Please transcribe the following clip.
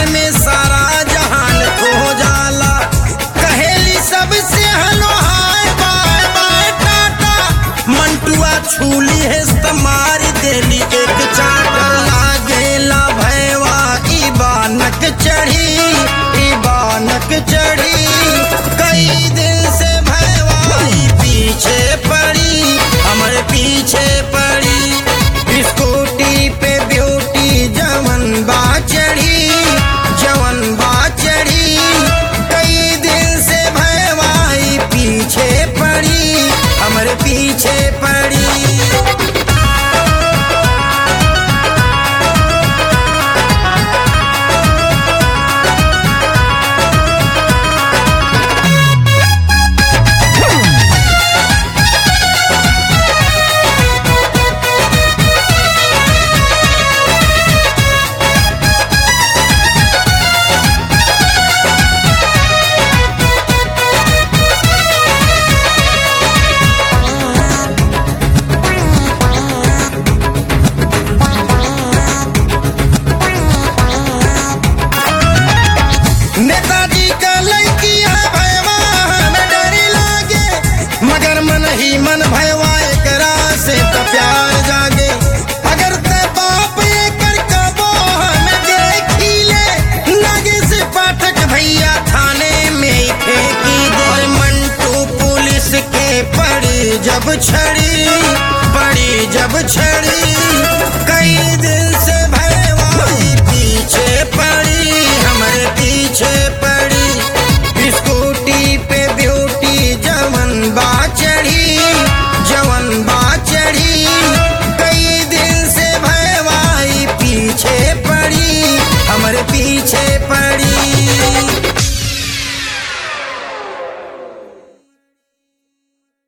में सारा जहान खो जाला कहेली सबसे hello hi bye bye tata मंटुआ छूली है मार देली एक चाटर लागेला भैवा ई बानक चढ़ी ई बानक चढ़ी कई दिन से भैवा ई पीछे पड़ी हमरे पीछे पड़ी स्कूटी पे ब्यूटी जवन बा चढ़ी जवन बा चढ़ी कई दिन से भैवाई पीछे पड़ी हमरे पीछे पड़ी नेताजी का लड़किया भैवा हमें डर लागे मगर मन ही मन भैवा एकरा से तो प्यार जागे अगर ते बाप एकर कबो हमें देखी ले लगे से पाठक भैया थाने में ही फेंकी दे और मंटू पुलिस के पड़ी जब छड़ी पड़ी जब छड़ी